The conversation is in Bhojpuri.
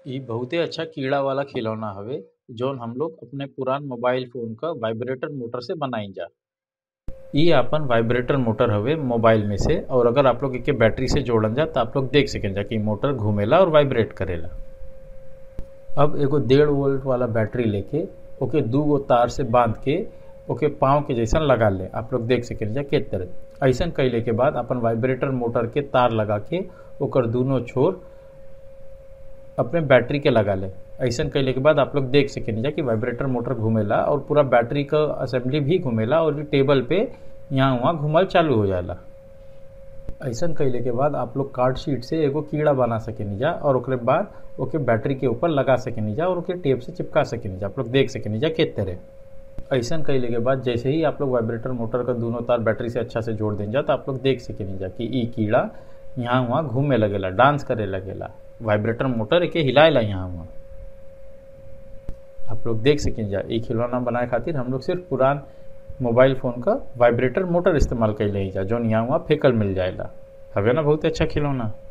इ बहुते अच्छा कीड़ा वाला खिलौना हवे जौन हम लोग अपने पुरान मोबाइल फोन क वाइब्रेटर मोटर से बनाइजा इ आपन वाइब्रेटर मोटर हवे मोबाइल में से और अगर आप लोग एके बैटरी से जोड़ल जा त आप लोग देख सकेला कि मोटर घूमेला और वाइब्रेट करेला अब एगो डेढ़ वोल्ट वाला बैटरी लेके ओके दू गो तार से बांध के ओके पाँव के जैसन लगा ले आप लोग देख सकेला के तरह ऐसन कैले के बाद अपन वाइब्रेटर मोटर के तार लगा के ओकर दोनों छोर अपने बैटरी के लगा ले ऐसन कैले के बाद आप लोग देख सकेनी कि वाइब्रेटर मोटर घूमेला और पूरा बैटरी का असेंबली भी घूमेला और टेबल पे यहाँ वहाँ घूमल चालू हो जाला ऐसन कैले के बाद आप लोग कार्ड शीट से एगो कीड़ा बना सकेनी जा और ओकरे बाद ओके बैटरी के ऊपर लगा सकेनी जा और ओके टेप से चिपका सकेनी जा आप लोग देख सकेनी जा के तरह ऐसन कैले के बाद जैसे ही आप लोग वाइब्रेटर मोटर का दोनों तार बैटरी से अच्छा से जोड़ दें जा तो आप लोग देख सकेनी जा कि ई कीड़ा यहाँ वहाँ घूमे लगेला डांस करे लगेला वाइब्रेटर मोटर एके हिलाएला यहाँ वहाँ आप लोग देख सकें जा ई खिलौना बनाए खातिर हम लोग सिर्फ पुरान मोबाइल फ़ोन का वाइब्रेटर मोटर इस्तेमाल कैले जा जौन यहाँ वहाँ फेकल मिल जाएला हवे ना बहुत अच्छा खिलौना